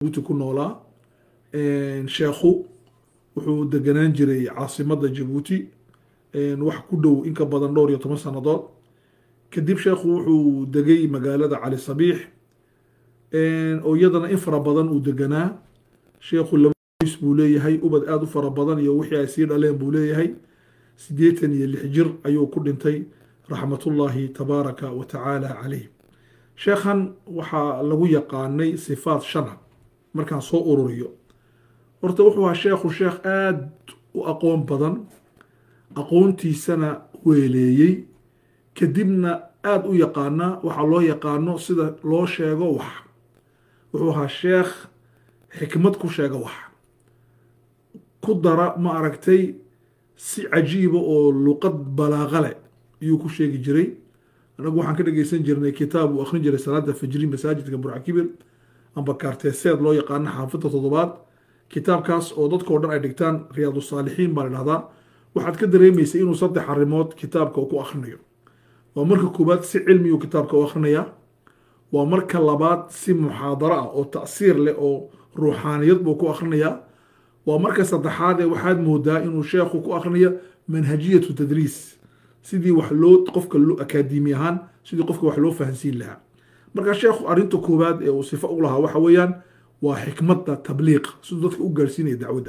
jabuuti ku noolaa sheekhu wuxuu deganaan jiray caasimadda jabuuti wax ku dhow in ka badan dhowr iyo toban sannadood kadib sheekhu wuxuu degay magaalada cali sabiix oo iyadana in fara badan uu deganaa sheekhu laba qoys buu leeyahay ubad aada u fara badan iyo wixii ay sii dhaleen buu leeyahay siddeetan iyo lix jir ayuu ku dhintay raxmatullaahi tabaaraka wa tacaala calayh sheekhan waxaa lagu yaqaanay sifaat shana markaan soo ururiyo horta wuxuu ahaa sheekhu sheekh aada u aqoon badan aqoontiisana weeleeyey kadibna aada u yaqaana waxaa loo yaqaano sida loo sheego wax wuxuu ahaa sheekh xikmad ku sheega wax ku dara ma aragtay si cajiiba oo luqad balaaqa leh ayuu ku sheegi jiray anagu waxaan ka dhegeysan jirnay kitaab uu akhrin jiray salaada fajri masaajidka burcakibir amba kaarteeseed loo yaqaano xaafidda toddobaad kitaabkaas oo dadkao dhan ay dhigtaan riyaadu saalixiin baa la dhahdaa waxaad ka dareemaysay inuu saddex arrimood kitaabka ku akhrinayo waa marka koowaad si cilmiyuu kitaabka u akhrinayaa waa marka labaad si muxaadaro ah oo ta'siir leh oo ruuxaaniyad buu ku akhrinayaa waa marka saddexaadee waxaad moodaa inuu sheekhu ku akhrinayo manhajiyatu tadriis sidii wax loo qofka akaademi ahaan sidii qofka wax loo fahansiin lahaa marka sheekhu arrinta koowaad ee uu sifo u lahaa waxa weeyaan waa xikmadda tabliiq siduu dadka u gaarsiinaya dacwadda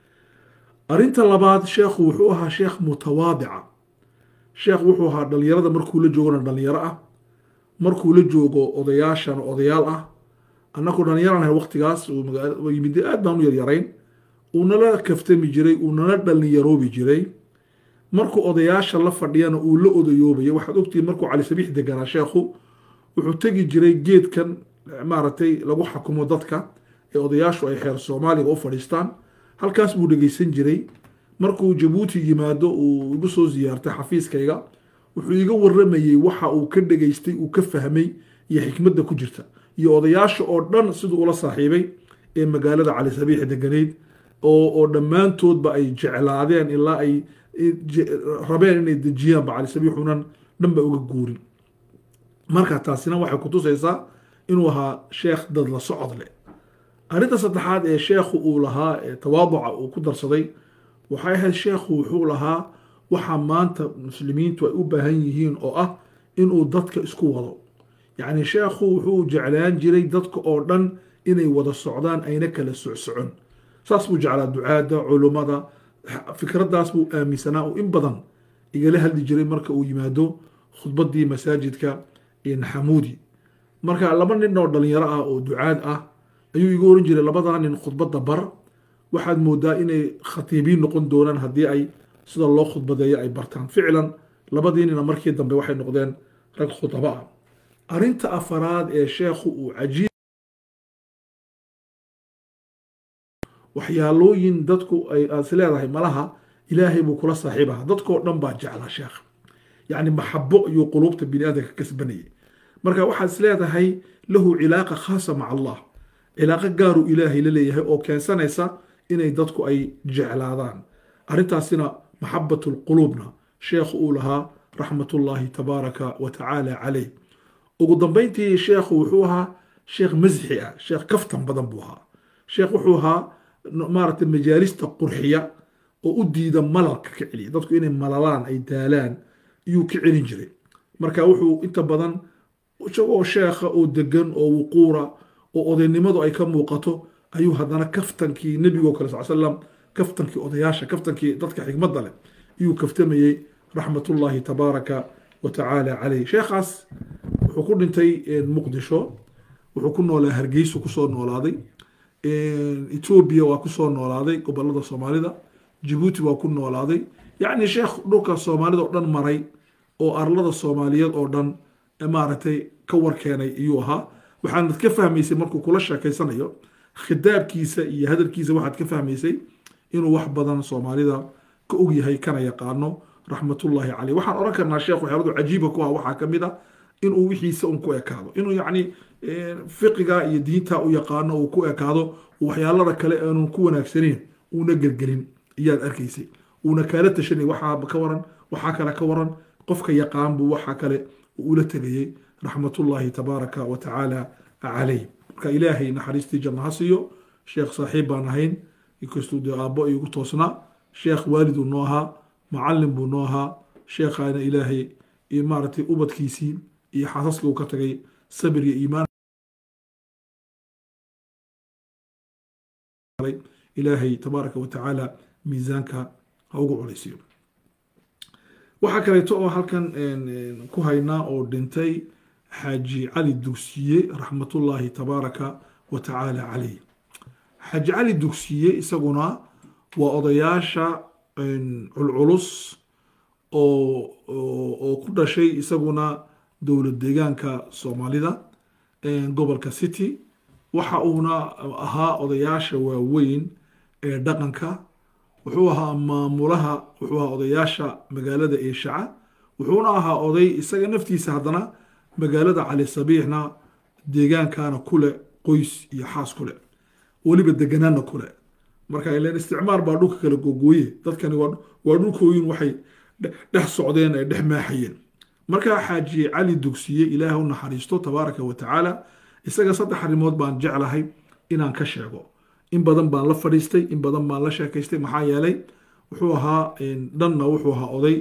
arrinta labaad sheekhu wuxuu ahaa sheekh mutawaadica sheekh wuxuu ahaa dhalinyarada markuu la joogona dhalinyaro ah markuu la joogo odayaashana odayaal ah annagu dhallinyaranahay waqtigaas yimid aad baan u yaryarayn uu nala kaftami jiray uu nala dhallinyaroobi jiray markuu odayaasha la fadhiyana uu la odayoobaya waxaad ogtihiin markuu cali sabiix deganaa sheekhu wuxuu tegi jiray geedkan maaragtay lagu xakumo dadka ee odayaashu ay xeer soomaaliga u fadhiistaan halkaas buu dhegeysan jiray markuu jabuuti yimaado uu igu soo siyaartay xafiiskayga wuxuu iga waramayey waxa uu ka dhegeystay uu ka fahmay iyo xikmadda ku jirta iyo odayaasha oo dhan siduu ula saaxiibay ee magaalada cali sabiix deganeyd oo dhammaantoodba ay jeclaadeen ilaa ay rabeen inay dejiyaanba cali sabiixunan dhanba uga guurin marka taasina waxay kutusaysaa inuu ahaa sheekh dad la socod leh arrinta saddexaad ee sheekhu uu lahaa ee tawaaduca uu ku darsaday waxay ahayd sheekhu wuxuu lahaa waxa maanta muslimiintu ay u baahan yihiin oo ah inuu dadka isku wado yacni sheekhu wuxuu jeclaan jiray dadka oo dhan inay wada socdaan ayna kala socsocon saas buu jeclaa ducaadda culummada fikraddaas buu aaminsanaa oo in badan igala hadli jiray marka uu yimaado khudbaddii masaajidka naxamuudi marka laba nin oo dhalinyaro ah oo ducaad ah ayuu iga oran jiray labadaa nin khudbadda bar waxaad moodaa inay khatiibiin noqon doonaan haddii ay sida loo khudbadeeyo ay bartaan ficlan labadii nina markii dambe waxay noqdeen rag khudaba ah arrinta afaraad ee sheekhu uu cajiib waxyaalooyin dadku ay aad leedahay malaha ilaahay buu kula saaxiibaha dadkoo dhan baa jeclaa sheekh yacni maxabo ayuu quluubta bini aadamka kasbanayay marka waxaad is leedahay lahu cilaaqa khaasa maca allah cilaaqo gaaruu ilaahay la leeyahay oo keensanaysa inay dadku ay jeclaadaan arrintaasina maxabat lquluubna sheekhu uu lahaa raxmatullaahi tabaaraka wa tacaala calayh ugu dambeyntii sheekhu wuxuu ahaa sheekh masxi ah sheekh kaftan badan buu ahaa sheekh wuxuu ahaa maaragtay majaalista qurxiya oo u diida malalka ka celiya dadku inay malalaan ay daalaan iyuu ka celin jiray marka wuxuu inta badan isagoo sheekha oo degan oo wuquura oo odaynimadu ay ka muuqato ayuu haddana kaftankii nebigoo kale sal slam kaftankii odayaasha kaftankii dadka xikmadda leh ayuu kaftamayey raxmatullaahi tabaaraka wa tacaala caleyh sheekhaas wuxuu ku dhintay muqdisho wuxuu ku noolaa hargeysu kusoo noolaaday etoobiya waa kusoo noolaaday gobolada soomaalida jabuuti waa ku noolaaday yacni sheekh dhulka soomaalida oo dhan maray oo arlada soomaaliyeed oo dhan maaragtay ka warkeenay iyuu ahaa waxaanad ka fahmaysay markuu kula sheekeysanayo khidaabkiisa iyo hadalkiisa waxaad ka fahmaysay inuu wax badan soomaalida ka ogyahay kana yaqaano raxmatullaahi caleyh waxaan odhan karnaa sheekh waxyaaladu cajiiba ku ah waxaa ka mid a inuu wixiisa un ku ekaado inuu yacni fiqiga iyo diinta u yaqaano uu ku ekaado waxyaalada kale aanun ku wanaagsaneyn uuna gelgelin iyaad arkaysay uuna kaala tashanay waxaa ka waran waxaa kale ka waran qofka yaqaan buu waxaa kale ula tegayey raxmatullaahi tabaaraka wa tacaala calayh marka ilaahay naxariistii janno ha siiyo sheekh saaxiib baan ahayn inkastuu dee aabbo igu toosnaa sheekh waaliduu noo ahaa macallin buu noo ahaa sheekhaana ilaahay iyo maaragtay ubadkiisii iyo xaasaskii uu ka tagay sabir iyo iimaan ilaahay tabaaraka wa tacaala miisaanka ha ugu culaysiyo waxaa kaleeto oo halkan ku haynaa oo dhintay xaaji cali dugsiye raxmatullaahi tabaaraka wa tacaala calayh xaaji cali dugsiye isaguna waa odayaasha culculus oo oo ku dhashay isaguna dowlad deegaanka soomaalida gobolka city waxa uuna ahaa odayaasha waaweyn ee dhaqanka wuxuu ahaa maamulaha wuxuu ahaa odayaasha magaalada eeshaca wuxuuna ahaa oday isaga naftiisa haddana magaalada cali sabiixna deegaankana kule qoys iyo xaas kule weliba deganaana kule marka ilan isticmaar baa dhulka kala googooye dadkani waa dhulkooyin waxay dhex socdeen ay dhex maaxayeen markaa xaaji cali dugsiye ilaah u naxariisto tabaaraka wa tacaala isaga saddex arrimood baan jeclahay inaan ka sheego in badan baan la fadhiistay in badan baan la sheekaystay maxaa yeelay wuxuu ahaa dhanna wuxuu ahaa oday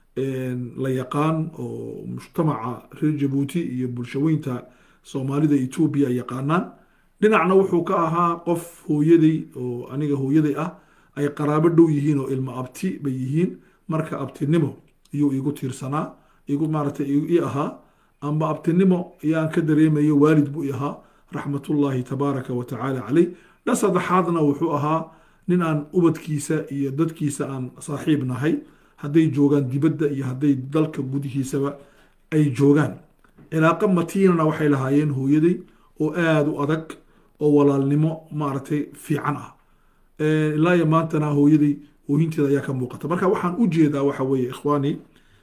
la yaqaan oo mujtamaca reer jabuuti iyo bulshaweynta soomaalida etoobiya ay yaqaanaan dhinacna wuxuu ka ahaa qof hooyaday oo aniga hooyaday ah ay qaraabo dhow yihiin oo ilmo abti bay yihiin marka abtinimo iyuu igu tiirsanaa igu maaragtay i ahaa amba abtinimo yaan ka dareemayo waalid buu i ahaa raxmatullaahi tabaaraka wa tacaala caleyh dhan saddexaadna wuxuu ahaa nin aan ubadkiisa iyo dadkiisa aan saaxiib nahay hadday joogaan dibadda iyo hadday dalka gudihiisaba ay joogaan cilaaqo matiinana waxay lahaayeen hooyaday oo aada u adag oo walaalnimo maaragtay fiican ah ilaa iyo maantana hooyaday oohinteeda ayaa ka muuqata marka waxaan u jeedaa waxa weeye ikhwaani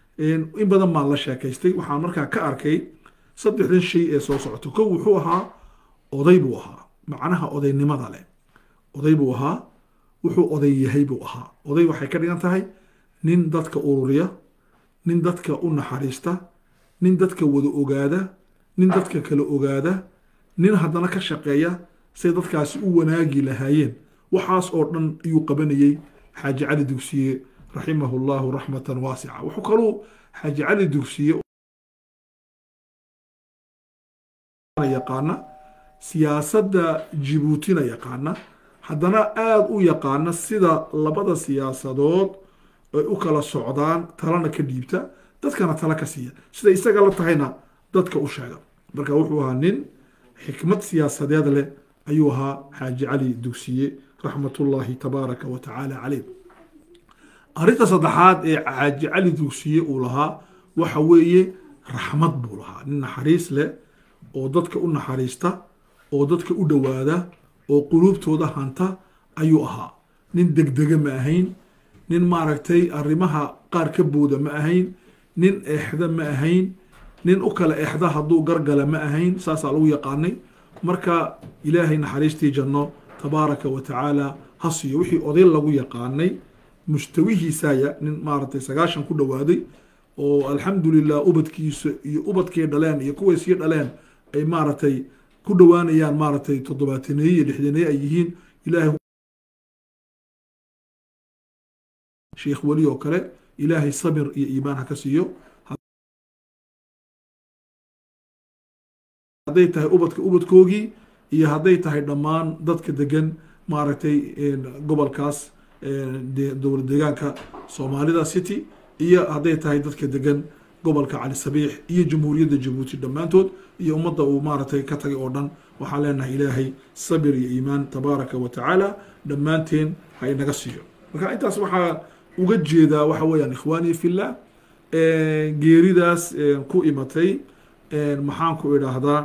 in badan baan la sheekaystay waxaan markaa ka arkay saddexdan shay ee soo socoto kow wuxuu ahaa oday buu ahaa macnaha odaynimada leh oday buu ahaa wuxuu oday yahay buu ahaa oday waxay ka dhigan tahay nin dadka ururiya nin dadka u naxariista nin dadka wada ogaada nin dadka kala ogaada nin haddana ka shaqeeya say dadkaasi u wanaagi lahaayeen waxaas oo dhan ayuu qabanayey xaaji cali dugsiye raximahu llahu raxmatan waasica wuxuu kaluu xaaji cali dugsiye yaqaana siyaasadda jibuutina yaqaana haddana aada u yaqaana sida labada siyaasadood ay u kala socdaan talana ka dhiibta dadkana tala ka siiya sida isaga la tahayna dadka u sheega marka wuxuu ahaa nin xikmad siyaasadeed leh ayuu ahaa xaaji cali dugsiye raxmatullaahi tabaaraka wa tacaala caleyh arrinta saddexaad ee xaaji cali dugsiye uu lahaa waxa weeye raxmad buu lahaa nin naxariis leh oo dadka u naxariista oo dadka u dhowaada oo quluubtooda hanta ayuu ahaa nin degdega ma ahayn nin maaragtay arrimaha qaar ka booda ma ahayn nin eexda ma ahayn nin u kala eexda hadduu gargala ma ahayn saasaa lagu yaqaanay marka ilaahay naxariistii janno tabaaraka wa tacaala ha siiyo wixii oday lagu yaqaanay mustawihiisaya nin maaragtay sagaashan ku dhowaaday oo alxamdulilah ubadkiisa iyo ubadkay dhaleen iyo kuway sii dhaleen ay maaragtay ku dhowaanayaan maaragtay toddobaataneye iyo lixdaneye ay yihiin ilaahay sheekh weli oo kale ilaahay sabir iyo iimaan ha ka siiyo hadday tahay ubadka ubadkoogii iyo hadday tahay dhammaan dadka degan maaragtay gobolkaas dowlad deegaanka soomaalida city iyo hadday tahay dadka degan gobolka cali sabiix iyo jamhuuriyadda jabuuti dhammaantood iyo ummadda uu maaragtay ka tagay oo dhan waxaan leenahay ilaahay sabir iyo iimaan tabaaraka wa tacaala dhammaanteen ha inaga siiyo marka intaas waxaa uga jeedaa waxa weeyaan ikhwaani fillah geeridaas ku imatay maxaan ku idhaahdaa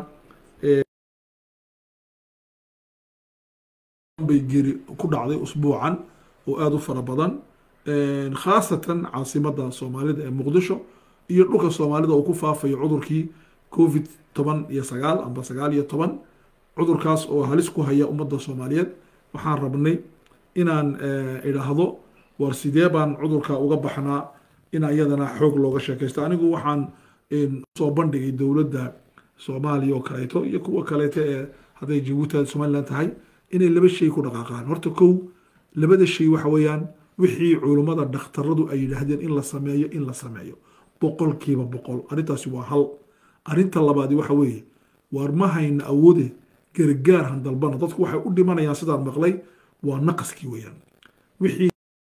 bay geeri ku dhacday usbuucan oo aada u fara badan khaasatan caasimadda soomaalida ee muqdisho iyo dhulka soomaalida uu ku faafayo cudurkii covid toban iyo sagaal amba sagaal iyo toban cudurkaas oo halis ku haya ummadda soomaaliyeed waxaan rabnay inaan idhaahdo war sidee baan cudurka uga baxnaa in iyadana xoog looga sheekaysto anigu waxaan soo bandhigay dowladda soomaaliya oo kaleeto iyo kuwa kaleeto ee hadday jabuuti somaliland tahay inay laba shay ku dhaqaaqaan horta kow labada shay waxa weeyaan wixii culummada dhakhtaradu ay yidhaahdeen in la sameeyo in la sameeyo boqolkiiba boqol arrintaasi waa hal arrinta labaadi waxa weeye waar ma hayna awoode gargaar han dalbana dadku waxay u dhimanayaan sidaan maqlay waa naqaskii weeyaan wixii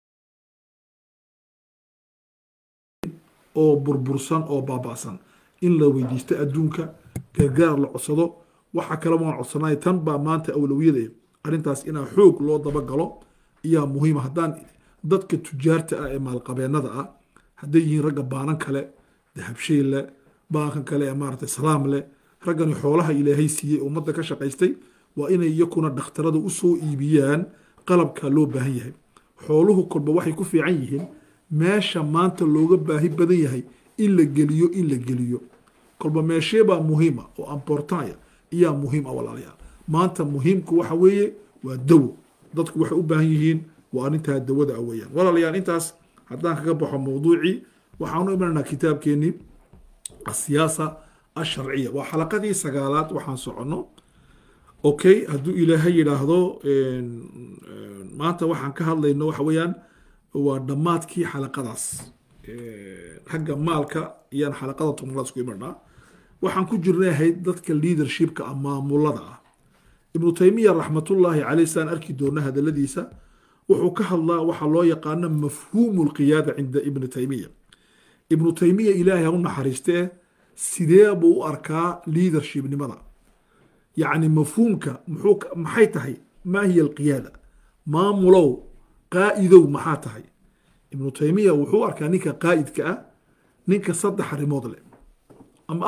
oo burbursan oo baaba'san in la weydiisto adduunka gargaar la codsado waxa kale waan codsanay tan baa maanta awlawiyada arrintaas inaa xoog loo dabagalo iyaa muhiima haddaan dadka tujaarta ah ee maalqabeennada ah hadday yihiin ragga baanan kale dahabshay leh baankan kale ee maaragtay salaam leh raggani xoolaha ilaahay siiyey ummadda ka shaqaystay waa inay iyakuna dhakhtarada usoo iibiyaan qalabka loo baahan yahay xooluhu kolba waxay ku fiican yihiin meesha maanta looga baahi badan yahay in la geliyo in la geliyo kolba meesheebaa muhiima oo amportaya iyaa muhiim ah walaalayaal maanta muhiimku waxa weeye waa dawo dadku waxay u baahan yihiin waa arrintaa dawada ah weeyaan walaalayaal intaas haddaan kaga baxo mawduucii waxaanu imanaynaa kitaabkeenii asiyaasa asharciya waa xalaqadii sagaalaad waxaan soconno okay hadduu ilaahay yidhaahdo maanta waxaan ka hadlayno waxa weeyaan waa dhammaadkii xalaqadaas xagga maalka iyaan xalaqada tobnaad isku imanaa waxaan ku jirnay ahayd dadka leadershipka ah maamulada ah ibnu taymiya raxmatullaahi caleyh saan arki doona hadaladiisa wuxuu ka hadlaa waxaa loo yaqaano mafhuumu lqiyaada cinda ibni taymiya ibnu taymiya ilaahay ha u naxariistee sidee buu u arkaa leadershipnimada yacni mafhuumka muxuu maxay tahay maa hiya alqiyaada maamulow qaa'idow maxaa tahay ibnu taymiya wuxuu arkaa ninka qaa'idka ah ninka saddex arrimood leh ama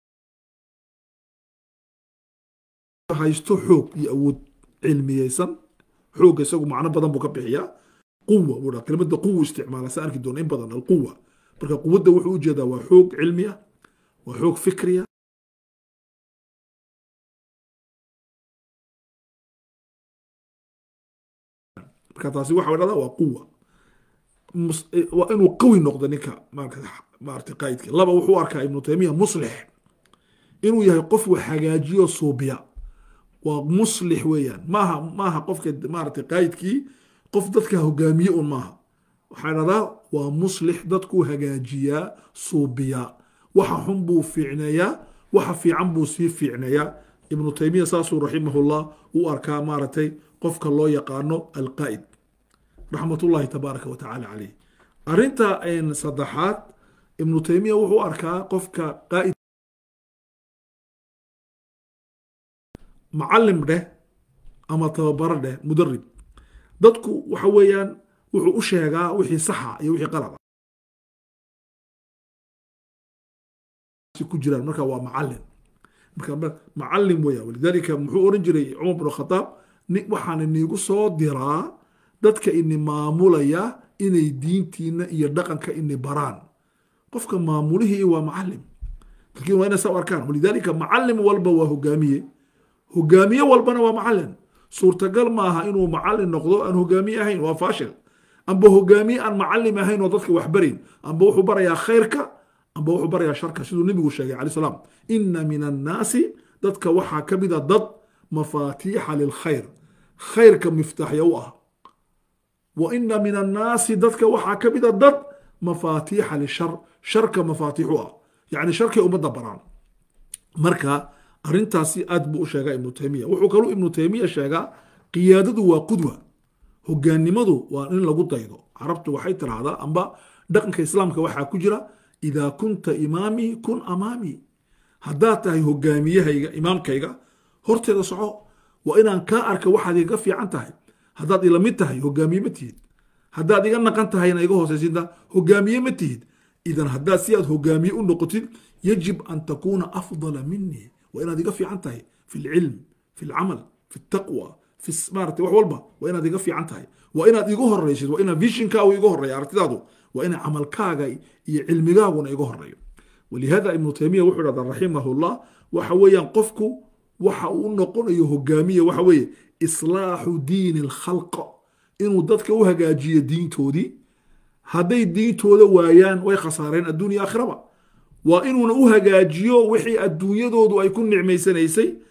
haysto xoog iyo awood cilmiyeysan xoogga isagu macno badan buu ka bixiyaa quwa buu dhaa kelimada quwa isticmaala sa arki doona in badan alquwa marka quwadda wuxuu ujeedaa waa xoog cilmi ah waa xoog fikriya marka taasi waxa dhahdaa waa quwa waa inuu qawi noqdo ninka maarata qaa'idka laba wuxuu arkaa ibnu taymiya muslix inuu yahay qof wax hagaajiyo suubiya waa muslix weeyaan maaha maaha qofka maaragtay qaa'idkii qof dadka hogaamiye un maaha waxaa dhahdaa waa muslix dadkuu hagaajiyaa suubiyaa waxa xun buu fiicneeyaa waxa fiican buu sii fiicneeyaa ibnu taymiya saasuu raximahullah u arkaa maaragtay qofka loo yaqaano alqaa'id raxmatullahi tabaaraka wa tacaala caleyh arrinta saddexaad ibnu taymiya wuxuu arkaa qofka qaa'id macalim dheh ama tababaro dheh mudarib dadku waxa weeyaan wuxuu u sheegaa wixii saxa iyo wixii qalada ku jiraan marka waa macalin marka macalim weeyaan walidaalika muxuu oran jiray cumar bin khataab waxaan iniigu soo diraa dadka ini maamulaya inay diintiina iyo dhaqanka ini baraan qofka maamulihii waa macalim laakiin waa inay saa arkaan walidaalika macalim walba waa hogaamiye hogaamiye walbana waa macalin suurtagal maaha inuu macalin noqdo aan hogaamiye ahayn waa faashil amba hogaamiye aan macalim ahayn oo dadka wax barin amba wuxuu barayaa khayrka amba wuxuu barayaa sharka siduu nebigu sheegay calaih salaam ina min annaasi dadka waxaa ka mid a dad mafaatiixa lilkhayr khayrka miftaaxya u ah wa ina min annaasi dadka waxaa ka mid a dad mafaatiixa lishar sharka mafaatiix u ah yacni sharkay ummadda baraan marka arrintaasi aad buu u sheegaa ibnu taymiya wuxuu kaluu ibnu taymiya sheegaa qiyaadadu waa qudwa hogaannimadu waa in lagu daydo carabtu waxay tiraahdaa amba dhaqanka islaamka waxaa ku jira idaa kunta imaamii kun amaamii haddaad tahay hogaamiyahayga imaamkayga horteeda soco waa inaan kaa arka waxaad iga fiican tahay haddaad ila mid tahay hogaamiye ma tihid haddaad iga naqan tahayna iga hoosaysinta hogaamiye ma tihid idan haddaad si aad hogaamiye u noqotid yajib an takuuna afdala minii waa inaad iga fiican tahay fi lcilm fi lcamal fi taqwa fi maarata wax walba waa inaad iga fiican tahay waa inaad iga horeysid waa inaad vishinkaagu iga horeeya aragtidaadu waa ina camalkaaga iyo cilmigaaguna iga horeeyo walihada ibnu taymiya wuxuu dhahdaa raximahullah waxa weeyaan qofku waxa uu noqonayo hogaamiye waxa weeye islaaxu diini alkhalq inuu dadka u hagaajiyo diintoodii hadday diintooda waayaan way khasaareen adduunya aakhiraba waa inuuna u hagaajiyo wixii adduunyadoodu ay ku nicmaysanaysay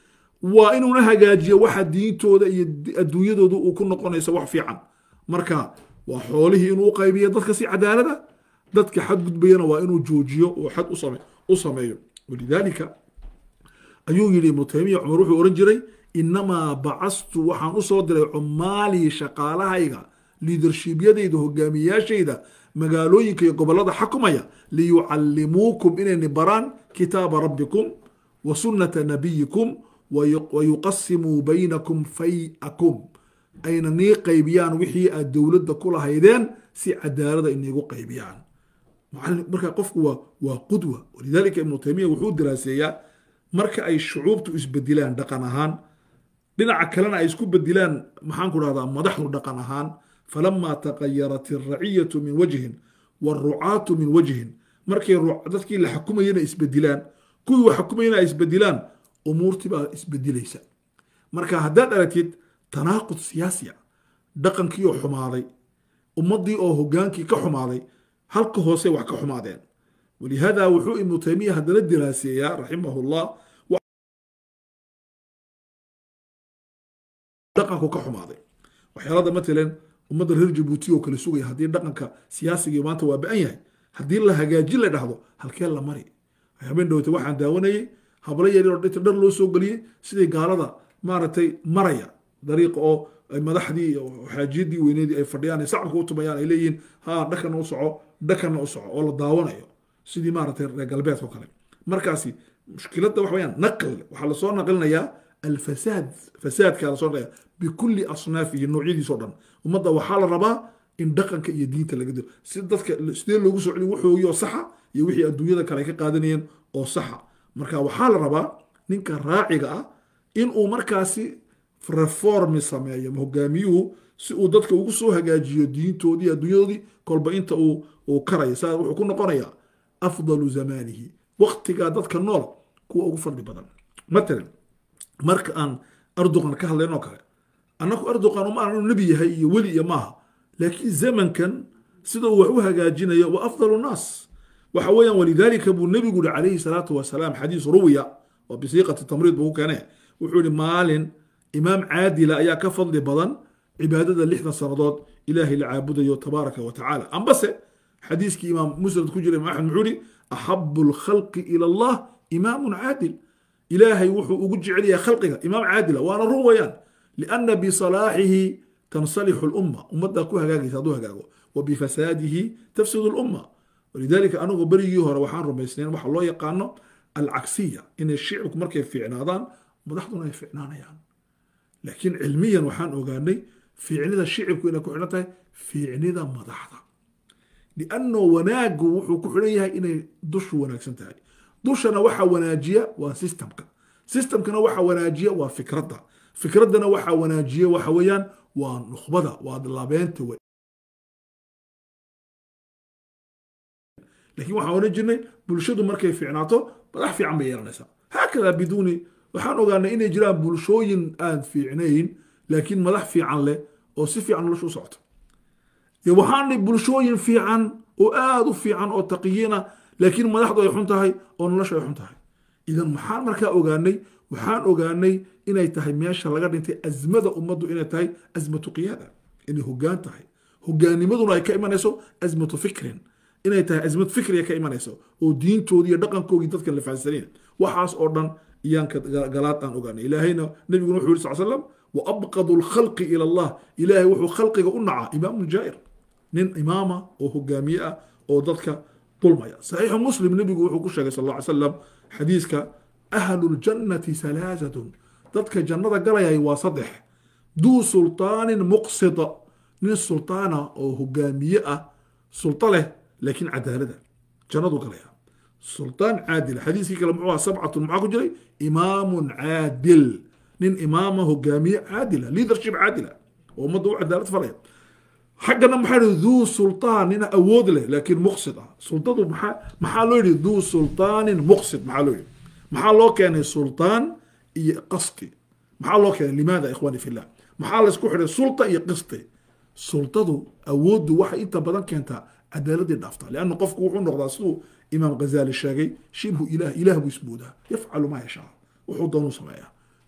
waa inuuna hagaajiyo waxa diintooda iyo adduunyadooda uu ku noqonayso wax fiican marka waa xoolihii inuu u qaybiyo dadka si cadaalada dadka xadgudbayana waa inuu joojiyo oo xad u sameeyo walidaalika ayuu yidhi ibnu taymiya cumar wuxuu ohan jiray inamaa bacastu waxaan usoo diray cumaalii shaqaalahayga liidarshiibyadayda hogaamiyaashayda magaalooyinka iyo gobolada xakumaya liyucallimuukum inayni baraan kitaaba rabbikum wa sunnata nabiyikum wayuqasimuu baynakum fay-akum ayna nii qaybiyaan wixii aad dowladda ku lahaydeen si cadaalada iniigu qaybiyaan marka qofku waa waa qudwa walidaalika ibnu taymiya wuxuu diraaseeyaa marka ay shucuubtu isbedilaan dhaqan ahaan dhinaca kalena ay isku bedilaan maxaan ku dhahdaa madaxdu dhaqan ahaan falamaa taqayarat alraciyatu min wajhin waarucaatu min wajhin markay dadkii la xakumayana isbedilaan kuwii wax xukumayana ay isbedilaan umuurtii baa isbedilaysa marka haddaad aragtid tanaaqud siyaasiya dhaqankii oo xumaaday ummaddii oo hogaankii ka xumaaday halka hoose wax ka xumaadeen walihaada wuxuu ibnu taymiya haddana diraaseeyaa raximahu llah dhaqanku ka xumaaday waxyaalada matalan ummadda reer jabuuti oo kale sugaya haddii dhaqanka siyaasigii maanta waa ba-an yahay haddii la hagaajin la dhahdo halkee la mari habeen dhowte waxaan daawanayay hablo yaryaroo dhinta dhar loo soo geliyey sidii gaalada maaragtay maraya dariiqa oo madaxdii xaajiyadii weyneedii ay fadhiyaan ay sacabka u tumayaan ay leeyihiin ha dhakanna u soco dhakanna u soco oo la daawanayo sidii maaragtay reer galbeedka o kale markaasi mushkiladda waxa weyaan naql waxaa lasoo naqlinayaa alfasaad fasaadka lasoo naqlaya bikulli asnaafihi noocyadiisoo dhan ummadda waxaa la rabaa in dhaqanka iyo diinta laga dilo si dadka sidee loogu soo celiyo wuxoogii oo saxa iyo wixii adduunyada kale ay ka qaadanayeen oo saxa marka waxaa la rabaa ninka raaciga ah inuu markaasi reformi sameeyo hogaamiyuhu si uu dadka ugu soo hagaajiyo diintoodii adduunyadoodii kolba inta uu uu karayo saa wuxuu ku noqonayaa afdalu zamanihi waqtigaa dadka nool kuwa ugu fadli badan matalan marka aan erdogan ka hadlayn oo kale annaku erdogan uma aanu nebi yahay iyo weli iyo maaha laakiin zamankan sida uu wax u hagaajinayo wa afdalu nnaas waxa weeyaan walidaalika buu nebigu yihi calayhi salaatu wasalaam xadiis ruwiya oo bisiiqati tamriid buu ku keene wuxuu yihi maalin imaam caadila ayaa ka fadli badan cibaadada lixdan sannadood ilaahay la caabudayo tabaaraka wa tacaala ambase xadiiskii imaam musnad ku jira imaam axmed muxuu yihi axabu lkhalqi ila allah imaamun caadil ilaahay wuxuu ugu jecel yahay khalqiga imaam caadila waana run weeyaan lianna bisalaaxihi tansalixu lumma ummaddaa ku hagaagaysa hadduu hagaago wa bifasaadihi tafsidu lumma walidaalika anagoo berigii hore waxaan rumaysnayn waxa loo yaqaano alcagsiya inay shicibku markay fiicnaadaan madaxduna ay fiicnaanayaan laakiin cilmiyan waxaan ogaanay fiicnida shicibku inay ku xidhan tahay fiicnida madaxda lianno wanaagu wuxuu ku xidhan yahay inay dushu wanaagsan tahay dushana waxa wanaajiya waa systemka systemkana waxa wanaajiya waa fikradda fikraddana waxa wanaajiya waxa weeyaan waa nukhbada waa labeenta lakin waxaan odhan jirnay bulshadu markay fiicnaato madax fiican bay yeelanaysaa haakada biduuni waxaan ogaanay inay jiraan bulshooyin aan fiicnayn laakiin madax fiican leh oo si fiican nolosha u socoto waxaanay bulshooyin fiican oo aada u fiican oo taqiyiina laakiin madaxdu ay xun tahay oo nolosha ay xun tahay idan maxaan markaa ogaanay waxaan ogaanay inay tahay meesha laga dhintay azmada ummaddu inay tahay azmatu qiyaada inay hogaan tahay hogaanimaduna ay ka imanayso azmatu fikrin inay tahay azmad fikriga ka imanayso oo diintoodii iyo dhaqankoodii dadka la fahansaneen waxaas oo dhan iyaan galaad aan ogaanay ilaahayna nabiguna wuxuu yiri sal slam wa abqadu lkhalqi ila allah ilaahay wuxuu khalqiga u nacaa imaamun jaa'ir nin imaama oo hogaamiye ah oo dadka dulmaya saxiixu muslim nebigu wuxuu ku sheegay sal alla ly slam xadiiska ahlu ljannati salaasatun dadka jannada galayay waa saddex duu sultaanin muqsida nin sultaana oo hogaamiye ah sulto leh laakiin cadaalada jannadu galaya sultaan caadil xadiiskii kale muxuu aha sabcatun maxaa ku jiray imaamun caadil nin imaama hogaamiye caadila leadership caadila oo ummadda u cadaalad falaya xaggana maxaa yihi duu sultaan nin awood leh laakiin muqsid ah sultadu maxaa maxaa loo yidhi duu sultaanin muqsid maxaa loo yidhi maxaa loo keenay sultaan iyo qasti maxaa loo keenay limaada ikhwani fillah maxaa laysku xidhay sulta iyo qisti sultadu awooddu waxay inta badan keentaa cadaaladii dhaafta lianna qofku wuxuu noqdaa siduu imaam ghazali sheegay shibhu ilah ilah buu ismoodaa yafcalu maa yashaa wuxuu doonuu sameeyaa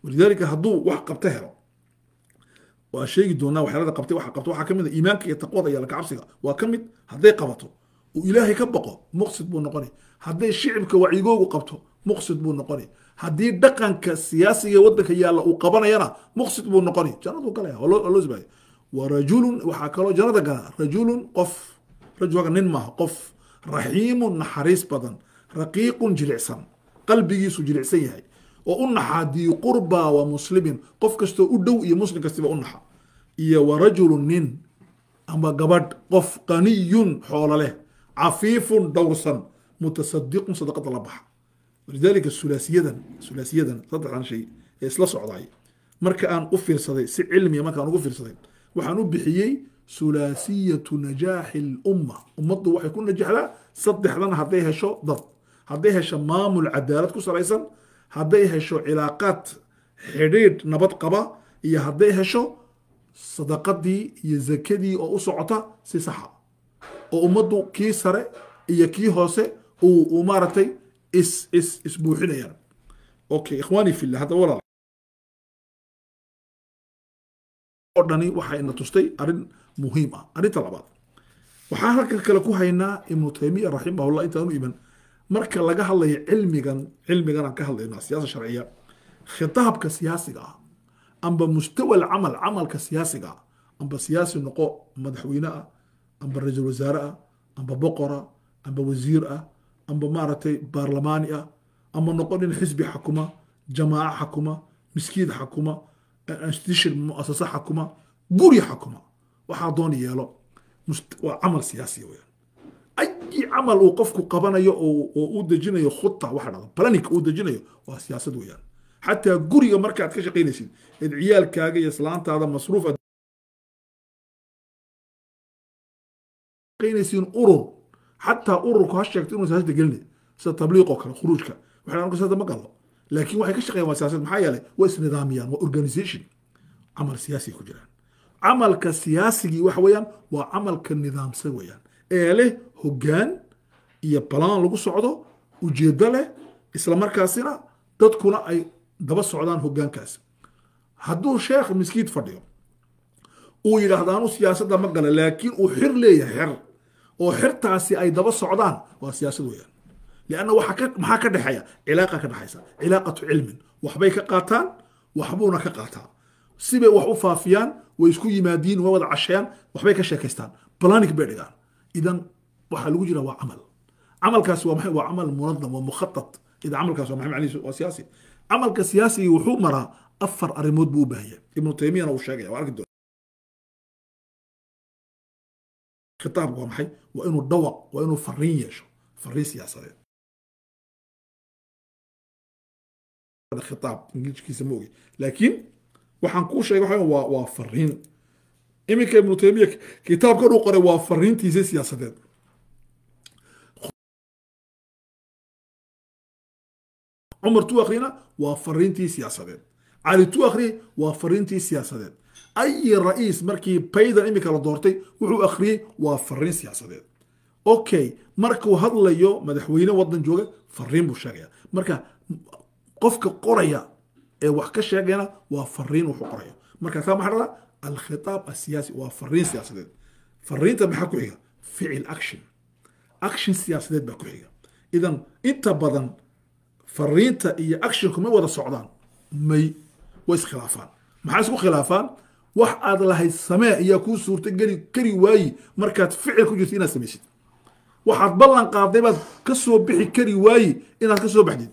walidaalika hadduu wax qabta helo waa sheegi doonaa waxyaalada qabtay waxa qabta waxaa ka mid a iimaanka iyo taqwada iyo lakacabsiga waa ka mid hadday qabato uu ilaahay ka baqo muqsid buu noqonay hadday shicibka wacyigoogu qabto muqsid buu noqonay haddii dhaqanka siyaasiga waddanka yaalla uu qabanayana muqsid buu noqonay jannaduu galaya waa loo sibaya wa rajulun waxaa kaloo jannada gala rajulun qof rajulka nin maaha qof raxiimun naxariis badan raqiiqun jilicsan qalbigiisu jilicsan yahay oo u naxaa dii qurba wa muslimin qof kastoo u dhow iyo muslim kastiba u naxa iyo wa rajulun nin ama gabadh qof qaniyun xoolo leh cafiifun dhowrsan mutasadiqun sadaqada la baxa walidaalika sulaasiyadan sulaasiyadan saddexdan shay ee isla socdaay marka aan u fiirsaday si cilmiya markaan ugu fiirsaday waxaan u bixiyey sulaasiyatu najaaxi lumma ummaddu waxay ku najaxdaa saddexdan hadday hesho dad hadday hesho maamul cadaalad ku salaysan hadday hesho cilaaqaad xidhiidh nabad qaba iyo hadday hesho sadaqadii iyo zakadii oo u socota si saxa oo ummaddu kii sare iyo kii hoose uu maaragtay is is isbuuxinayaan okay ikhwaani fillah hadda walaal oo dhani waxay na tustay arrin muhiim ah arrinta labaad waxaan halkan kale ku haynaa ibnu taymiya raximahullah intaanu iman marka laga hadlayo cilmigan cilmigan aan ka hadlayna siyaasa sharciya khitaabka siyaasiga ah amba mustawa alcamal camalka siyaasiga ah amba siyaasi noqo madaxweyne ah amba ra-iisul wasaare ah amba boqora amba wasiir ah amba maaragtay baarlamaani ah amba noqo nin xisbi xakuma jamaaca xakuma miskiid xakuma institution muasasa xakuma guri xakuma waxaa doon yeelo waa camal siyaasiya weyaan ayi camal uu qofku qabanayo oo uu dejinayo khuta waxa dhahdo planika uu dejinayo waa siyaasad weeyaan xataa guriga markaad ka shaqaynaysid eed ciyaalkaaga iyo islaantaada masruuf aad shaqaynaysiin urur xataa ururku ha sheegto inuu siyaasada gelinay sida tabliiq oo kale khuruujka waxay dhahan siyaasada ma galo laakiin waxay ka shaqeeyaan waa siyaasad maxaa yeelay waa isnidaamiyaan waa organization camal siyaasi ku jiraan camalka siyaasigii waxa weeyaan waa camalka nidaamsan weeyaan ee leh hoggaan iyo balaan lagu socdo ujeeddo leh isla markaasina dadkuna ay daba socdaan hoggaankaas hadduu sheekh miskiid fadhiyo uu yidhaahdo anu siyaasadda ma gala laakiin uu xir leeyahay xer oo xirtaasi ay daba socdaan waa siyaasad weeyaan lianna waxaa ka maxaa ka dhexeeya cilaaqa ka dhexaysa cilaaqatu cilmin waxbay ka qaataan waxbuuna ka qaataa sibay wax u faafiyaan way isku yimaadiin way wada casheeyaan waxbay ka sheekaystaan planik bay dhigaan idan waxaa lagu jira waa camal camalkaasi waa maxay waa camal munadam waa mukhatat idan camalkaas waa maxay macnihiisu waa siyaasi camalka siyaasiga wuxuu maraa afar arrimood buu u baahaya ibnu taymiyana uu sheegaya waa arki doona khitaabku waa maxay waa inuu dhawaq waa inuu fariin yeesho fariin siyaasadeed khitaab ingiliiskiisa ma ogi laakiin waxaan kuu sheegay waxa waa waa fariin iminka ibnu taymiya kitaabkan uu qoray waa fariintiisa siyaasadeed cumar tu akhrina waa fariintii siyaasadeed cali tu akhriye waa fariintii siyaasadeed ayi ra'iis markii baydan iminka la doortay wuxuu akhriyey waa fariin siyaasadeed okay markuu hadlayo madaxweyne wadan jooga fariin buu sheegaya marka qofka qoraya ee wax ka sheegayna waa fariin wuxuu qoraya marka taa maxaa dhada alkhitaab asiyaasi waa fariin siyaasadeed fariinta maxaa ku xiga ficil action action siyaasadeed baa ku xiga idan inta badan fariinta iyo actionku may wada socdaan may way iskhilaafaan maxaa isku khilaafaan wax aad lahayd samee ayaa kuu suurta geli kari waayi markaad ficil ku jirto inaad samaysid waxaad ballan qaaday baad ka soo bixi kari waayi inaad ka soo baxdid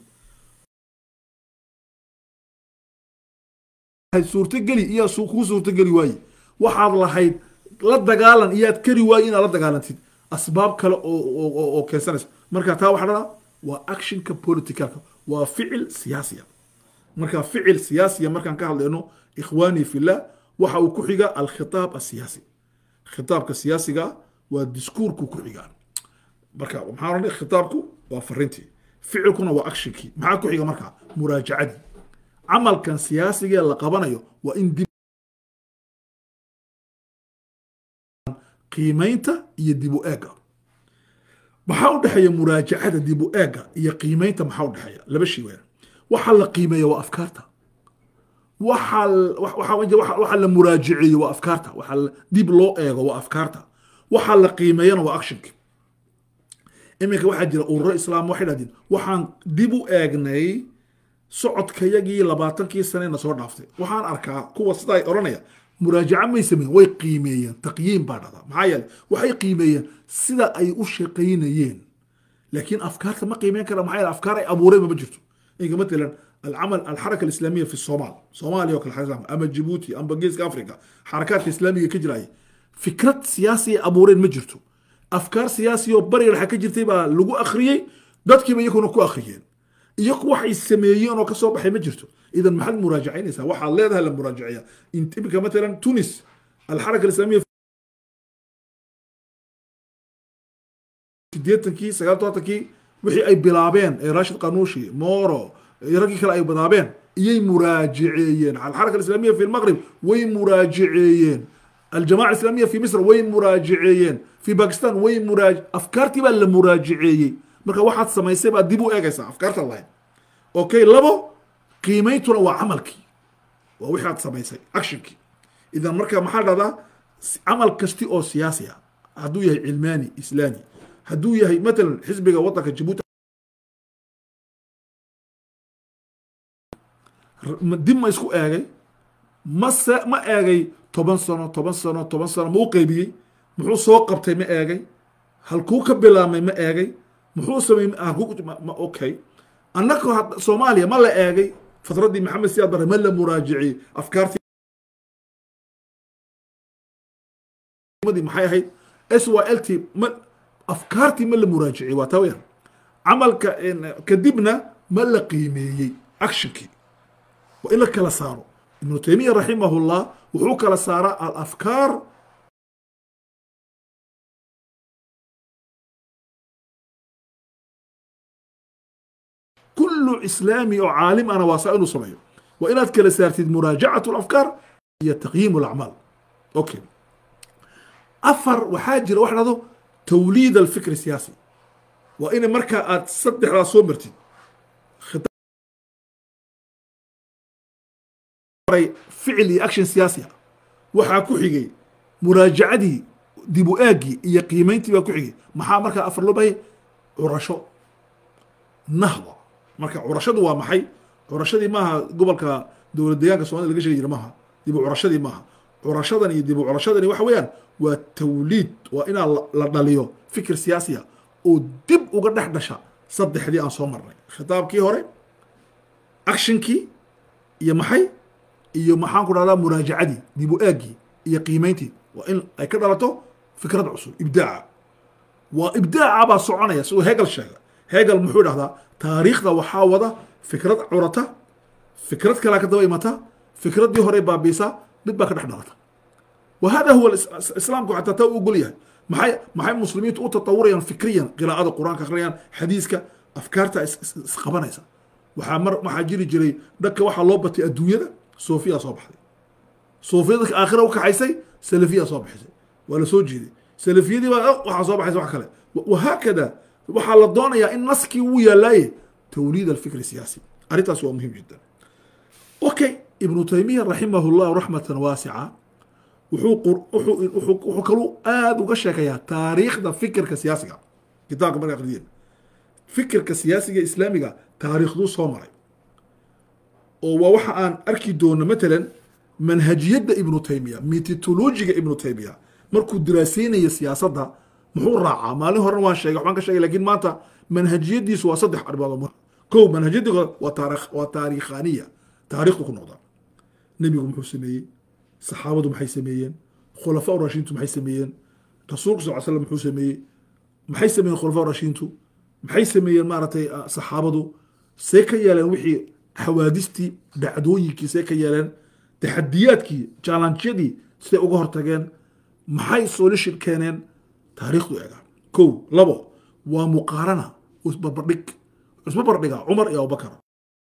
suurtageli iyaa kuu suurtageli waaye waxaad lahayd la dagaalan iyaad kari waaye inaad la dagaalantid asbaab kale oo keensanaysa marka taa waxa dhada waa actionka politicalka waa ficil siyaasiya marka ficil siyaasiya markaan ka hadlayno ikhwaani fillah waxa uu ku xiga alkhitaab asiyaasi khitaabka siyaasiga waa diskuurku ku xigaa marka maxaa odhanay khitaabku waa fariintii ficilkuna waa actionkii maxaa ku xiga marka muraajacadii camalkan siyaasigee la qabanayo waa in dib qiimaynta iyo dib u eega maxaa u dhexeeya muraajacada dib u eega iyo qiimaynta maxaa u dhexeeya laba shay weeyaan waxaa la qiimeeya waa afkaarta waxa waxa waxa waxa la muraajiceeyo waa afkaarta waxa la- dib loo eego waa afkaarta waxa la qiimeeyana waa actionka iminka waxaa jira ururo islaam waxay dhahdeen waxaan dib u eegnay socodkayagii labaatankii sane na soo dhaaftay waxaan arkaa kuwa sidaa ay odhanaya muraajaca may sameeyeen way qiimeeyeen taqyiim baa dhahdaa maxaa yeele waxay qiimeeyeen sida ay u shaqaynayeen laakiin afkaarta ma qiimeyn kara maxaa yeele afkaar ay abuureen ma jirto inka matalan alcamal alxaraka alislaamiya fi somaal soomaaliya oo kale xasan ama jibuuti ama geeska africa xarakaadka islaamiga ka jiraya fikrad siyaasi ay abuureen ma jirto afkaar siyaasi oo bariga dhexe ka jirtay baa lagu akhriyey dadkiiba iyakuna ku akhriyeen iyaku waxay sameeyeen oo kasoo baxay ma jirto idan maxaad muraajacaynaysaa waxaad leedahay la muraajaceeya int- iminka matalan tunis alxaraka alislaamiya sideetankii sagaal todobaatankii wixii ay bilaabeen ee rashid qanuushi moro iyo raggii kale ay bilaabeen iyay muraajiceeyeen alxaraka alislaamiya fi lmaqrib way muraajiceeyeen aljamaca alislaamiya fi misr way muraajiceeyeen fi bakistan way muraaj afkaartii baa la muraajiceeyey marka waxaad samaysay baad dib u eegaysaa afkaarta lahayd okay labo qiimeyntuna waa camalkii waa wixii aad samaysay actionkii idan marka maxaa dhahdaa s- camal kasti oo siyaasi ah hadduu yahay cilmaani islaami hadduu yahay matalan xisbiga wadanka jabuuti r- ma- dib ma isku eegay mase ma eegay toban sano toban sano toban sano ma u qeybiyey muxuu soo qabtay ma eegay halkuu ka bilaabmay ma eegay muxuu sameeyey halkuu ma- ma okay annaka had- soomaaliya ma la eegay fatraddii maxamed siyaad bare ma la muraajiciyey afkaartii madii maxay ahayd s y l t ma afkaartii ma la muraajiciyey waa taa weyaan camalka in- kadibna ma la qiimeeyey actionkii waa in la kala saaro ibnu taymiya raximahullah wuxuu kala saaraa alafkaar كل إسلامي أو عالم أنا واسع صميو وإن أذكر سارتي مراجعة الأفكار هي تقييم الأعمال أوكي أفر وحاجر واحد توليد الفكر السياسي وإن مركا تصدح على صومرتي خطاب فعلي أكشن سياسي waxaa ku xigay muraajacadii dib u aagii iyo qiimayntii baa ku xigay maxaa markaa afar loo bahay curasho nahda marka curashadu waa maxay curashadii maaha gobolka dowlad deegaanka somalida laga sheegi jira maaha dib u curashadii maaha curashadan iyo dib u curashadani waxa weeyaan waa tawliid waa inaa la- la dhaliyo fikir siyaasiya oo dib uga dhex dhasha saddexdii aan soo marnay khitaabkii hore actionkii iyo maxay iyo maxaan ku dhahdaa muraajacadii dib u aagii iyo qiimayntii waa in ay ka dhalato fikrad cusub ibdaaca waa ibdaaca baa soconaya siduu hegel sheega hegel muxuu dhahdaa taariikhda waxaa wada fikrad curata fikrad kalaa ka daba imata fikraddii hore baabiisa mid baa ka dhex dhalata وهذا هو الإس- الاسلام حتى تو يقول يعني maxay maxay muslimiintu u tatawurayaan fikriyan qiraa'ada qur-aanka akhriyaan xadiiska afkaarta is- is- isqabanaysa waxaa mar waxaa jiri jiray dhanka waxaa loo batay adduunyada soofiya soo baxday soofiyada dadka aakhira u kaxaysay salafiya soo baxaysay waa la soo jeeday salafiyadii baa "Oh, waxaa soo baxaysa wax kale Wa- wahaakada waxaa la doonayaa in naskii uu yaalaaye tawliid alfikri siyaasi arrintaas waa muhiim jiddan okay ibnu taymiya raximah llahu raxmatan waasica wuxuu qur- wuxuu wuxuu wuxuu kaluu aada uga sheekayaa taariikhda fikirka siyaasiga kitaabka marka aqriyeen fikirka siyaasiga islaamiga taariikhduu soo maray oo waa waxa aan arki doono matalan manhajiyadda ibnu taymiya metodologiga ibnu taymiya markuu diraaseynayo siyaasadda muxuu raacaa maalin horena waan sheegay waxbaan ka sheegay laakiin maanta manhajiyadiisu waa saddex arrimood oo muhim kow manhajiyadda koowaad waa taarikh waa taariikhaniya taariikhdu ku noqdaa nebigu muxuu sameeyey saxaabadu maxay sameeyeen khulafaa rashiintu maxay sameeyeen rasuulku sal slam muxuu sameeyey maxay sameeyeen khulafaa rashiintu maxay sameeyeen maaragtay ah, saxaabadu see ka yeeleen wixii xawaadistii dhacdooyinkii see ka yeeleen taxadiyaadkii jaalanjyadii siday uga hortageen maxay solution keeneen taariikhdu eega kow labo waa muqaarana isbarbardhig isbarbardhiga cumar iyo abubakar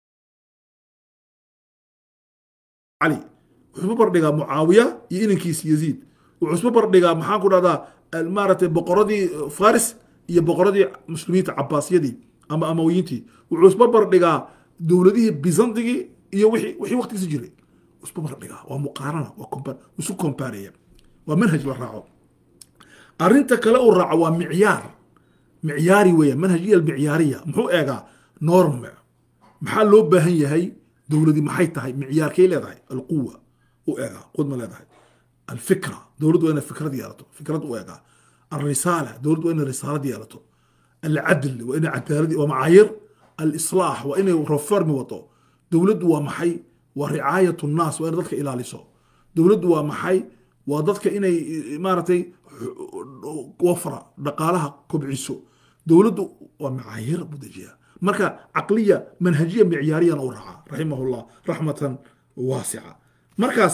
cali wuxuu isma bardhigaa mucaawiya iyo inankiisa yaziid wuxuu isma bardhigaa maxaan ku dhahdaa al- maaragtay boqoradii eh, faris iyo boqoradii muslimiinta cabaasiyadii ama amawiyiintii wuxuu isma bardhigaa dowladihii bizantigii iyo wixii wixii waqtigiisa jiray isku mardhigaa waa muqaarana waa compa- isu kompareya waa manhaj la raaco arrinta kale uu raaco waa micyaar micyaari weeya manhajiya almicyaariya muxuu eegaa norme maxaa loo baahan yahay dowladii maxay tahay micyaarkay leedahay alquwa u eegaa qud ma leedahay alfikra dowladdu waa inay fikrad yeelato fikrad u eegaa alrisaala dowladdu waa inay risaalad yeelato alcadl waa inay cadaalad waa macaayir alislaax waa inay reformi wado dowladdu waa maxay waa ricaayat nnaas waa inay dadka ilaaliso dowladdu waa maxay waa dadka inay eh, maaragtay wafra dhaqaalaha kobciso dowladdu waa macaayir buu dejiyaa marka caqliya manhajiya micyaariyana u raaca raximahullah raxmatan waasica markaas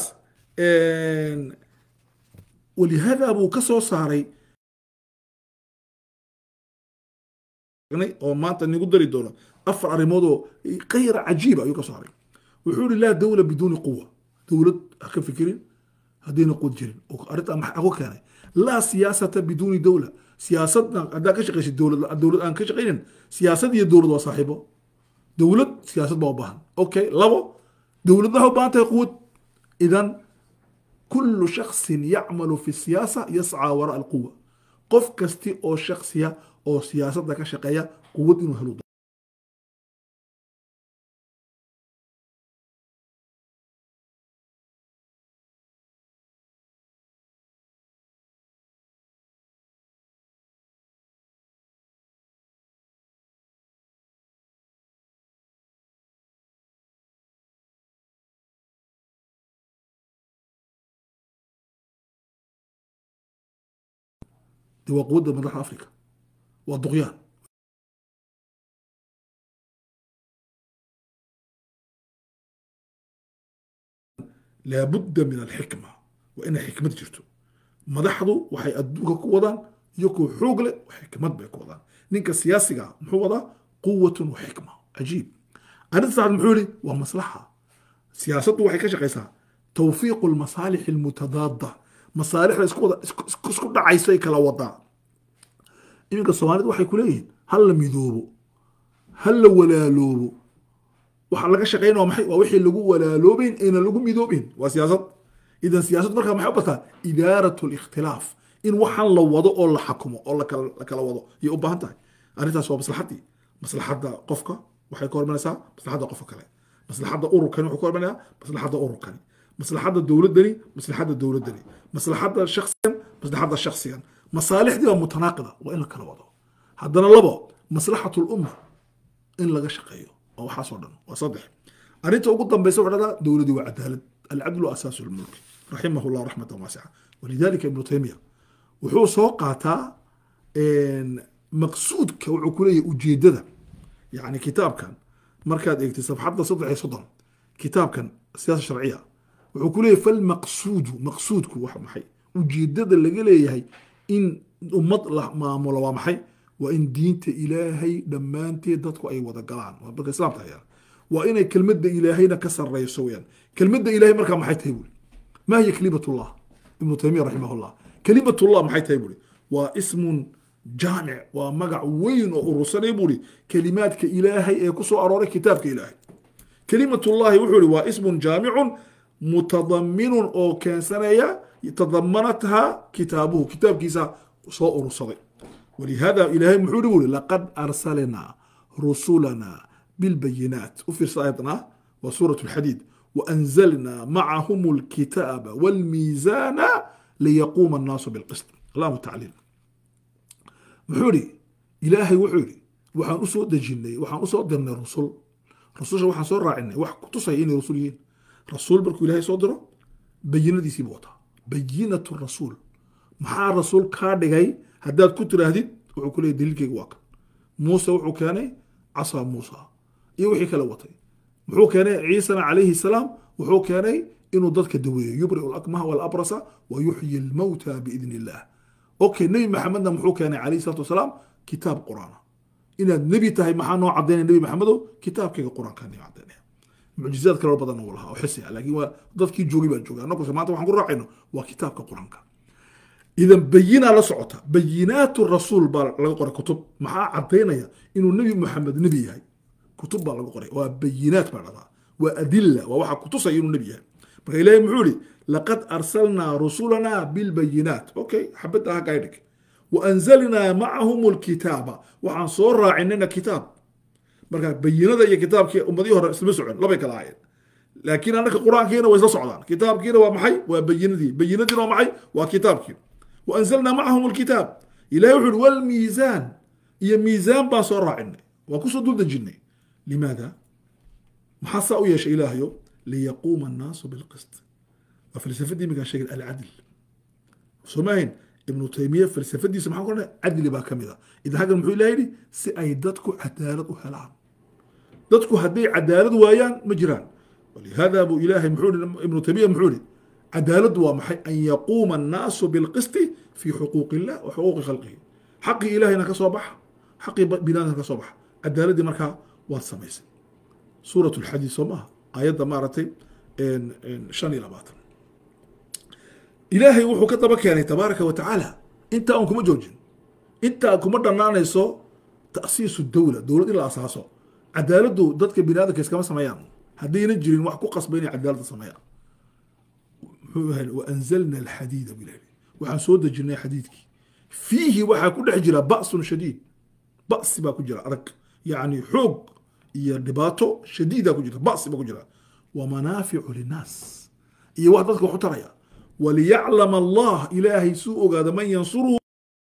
walihaada buu ka soo saaray oo maanta nigu dari doono afar arrimood oo kayra cajiiba ayuu ka saaray wuxuu yihi laa dawla biduuni quwa dowlad ha ka fikirin haddayna qud jirin oo arrintaa maxaa ku keenay laa siyaasata biduuni dowla siyaasadna haddaa ka shaqaysid dowlad dowlad aan ka shaqaynin siyaasad iyo dowlad waa saaxiibo dowlad siyaasad baa u baahan okay labo dowladna waxay u baahan tahay quwad idan kullu shaksin yacmalu fi siyaasa yascaa waraa alquwa qof kasti oo shaksiya oo siyaasadda ka shaqeeya quwad inuu helo dee waa quwadda madaxa africa waa duqyaan laabudda min alxikma waa inay xikmad jirto madaxdu waxay adduunka ku wadaan iyagoo xoog leh xikmad bay ku wadaan ninka siyaasiga muxuu wadaa quwatun wa xikma cajiib arrinta saxad muxuu yihi waa maslaxa siyaasaddu waxay ka shaqaysaa tawfiiqu almasaalix almutadaada masaalixda isku wada isku dhacayso ay kala wadaa iminka soomaalida waxay ku leeyihiin hal la midoobo hal la walaaloobo waxa laga shaqeyn waa maxay waa wixii lagu walaaloobeyn ayna lagu midoobeyn waa siyaasad idan siyaasad markaa maxay u bataa idaarat likhtilaaf in waxaan la wado oo la xakumo oo lakala la kala wado ayay u baahan tahay arrintaas waa maslaxadii maslaxadda qofka waxay ka hormanaysaa maslaxadda qofka kale maslaxadda ururkani wuxuu ka hormanayaa maslaxadda ururkani maslaxadda dowladdani maslaxadda dowladdani maslaxadda shaksigan maslaxadda shaksigan masaalixdii waa mutanaaqida waa in la kala wado haddana labo maslaxatu lumma in laga shaqeeyo oo waxaasoo dhan waa saddex arrinta ugu dambaysa waxaa dhahdaa dowladii waa cadaalad alcadlu asaasu lmulk raximahu llah raxmatan waasica walidalika ibnu taymiya wuxuu soo qaataa maqsuudka wuxuu ku leeyahay ujeedada yani kitaabkan markaad eegtay safxadda saddex iyo soddon kitaabkan siyaasa sharciya wuxuu ku leeyahay falmaqsuudu maqsuudku wax maxay ujeedada laga leeyahay in ummad la maamulo waa maxay waa in diinta ilaahay dhammaanteed dadku ay wada galaan waa marka islaamta hayaan waa inay kelmadda ilaahayna ka sarreyso weyaan kelmadda ilahay markaa maxay tahay buri ma hiya kalimatullah ibnu taymiya raximahullah kalimatullah maxay tahay buri waa ismun jaamic waa magac weyn oo urursanay buri kelimaadka ilaahay ee ku soo arooray kitaabka ilaahay kelimatullahi wuxuu ihi waa ismun jaamicun mutadaminun oo keensanaya tadamanatha kitaabuhu kitaabkiisa soo urursaday ولهذا إلهي محوري بولي لقد أرسلنا رسلنا بالبينات وفي آياتنا وسورة الحديد وأنزلنا معهم الكتاب والميزان ليقوم الناس بالقسط الله تعليل محوري إلهي وحوري وحان أسود دجيني وحان أسود درنا الرسل رسول وحان سور راعنا وحان كتصيين رسولين رسول بركو إلهي صدره بينة دي سيبوتا بينة الرسول محا الرسول كاردغاي haddaad ku tiraahdid wuxuu ku leeyay daliilkayga waa kan muuse wuxuu keenay casaa muusa iyo wixii kale watay muxuu keenay ciisana calayhi salaam wuxuu keenay inuu dadka daweeyo yubriu lakmaha walabrasa wa yuxyi lmawta biidni illah okay nebi maxamedna muxuu keenay calayhi salatu wasalaam kitaab qur'aana inaad nebi tahay maxaa noo cadaynaya nebi maxamedow kitaabkayga qur-aankaa noo cadaynaya mucjizaad kaloo badan uu lahaa oo xisi ah laakiin waa dadkii joogay baa jooga annaguse maanta waxaan ku raacayno waa kitaabka qur-aanka idan bayinaa la socota bayinaatu rasuul baa laga qoray kutub maxaa cadaynaya inuu nebi maxamed nebi yahay kutub baa laga qoray waa bayinaat baa dhahdaa waa adila waa waxa kutusaya inuu nebi yahay marka ilaahay muxuu ihi laqad arsalnaa rusulanaa bilbayinaat okay xabadda ha gaydhig waanzalnaa macahum lkitaaba waxaan soo raacinayna kitaab marka bayinada iyo kitaabkii ummadihii hore islama socon labay kala ahaayeen laakiin annaka qur-aankiina way isla socdaan kitaabkiina waa maxay waa bayinadii bayinadiina waa maxay waa kitaabkii waanzalnaa macahum lkitaab ilahay wuxu uhi walmiisaan iyo miisaan baan soo raacinay waa kusoo dul dejinay limaada maxaa saa u yeeshay ilaahayo liyaquuma annaasu bilqist waa falsafadii iminkaan sheegin alcadl soo maahayn ibnu taymiya falsafadiisa maxaa ku cadli baa ka mid a idan xaggan muxuu ilaha yidhi si ay dadku cadaalad u helaan dadku hadday cadaalad waayaan ma jiraan walihada buu ilaahay muxuu ibnu taymiya muxuu ihi cadaaladdu waa maxay an yaquuma annaasu bilqisti fi xuquuqi illah wa xuquuqi khalqihi xaqii ilahayna ka soo baxa xaqii binaadamka ka soo baxa cadaaladdii markaa waad samaysay suurat lxadiid soo maaha aayadda maaragtay shan iyo labaatan ilaahay wuxuu ka daba keenay tabaaraka wa tacaala intaa un kuma joojin intaa kuma dhanaanayso ta'siisu dowla dowlad in la asaaso cadaaladdu dadka bini aadamka iskama sameeyaan haddayna jirin wax ku qasba inay cadaaladda sameeyaan waanzalna alxadiida buu ilahi waxaan soo dejinay xadiidkii fiihi waxaa ku dhex jira ba'sun shadiid ba'si baa ku jira adag yacni xoog iyo dhibaato shadiida ku jirta ba'si baa ku jira wa manaaficu linnaas iyo wax dadka wax u taraya waliyaclama allah ilaahay suu ogaada man yansuruhu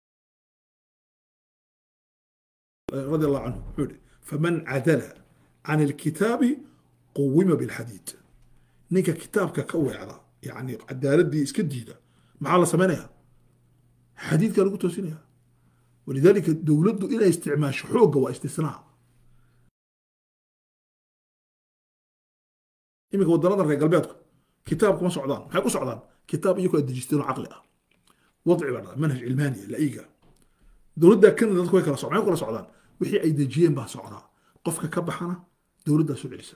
radi allahu canhu wuxuu yihi faman cadala can alkitaabi quwima bilxadiid ninka kitaabka ka weecda yani cadaaladii iska diida maxaa la samaynaya xadiidkaa lagu toosinaya walidalika dowladdu inay isticmaasho xoogga waa istisnaa iminka waddanada reer galbeedku kitaab kuma socdaan maxay ku socdaan kitaab iyagoo dejisteen oo caqli ah wadci baa dhada manhaj cilmaaniya la'iga dowladda kanada dadku way kala socdaan maxay kula socdaan wixii ay dejiyeen baa socdaa qofka ka baxana dowladdaa soo celisa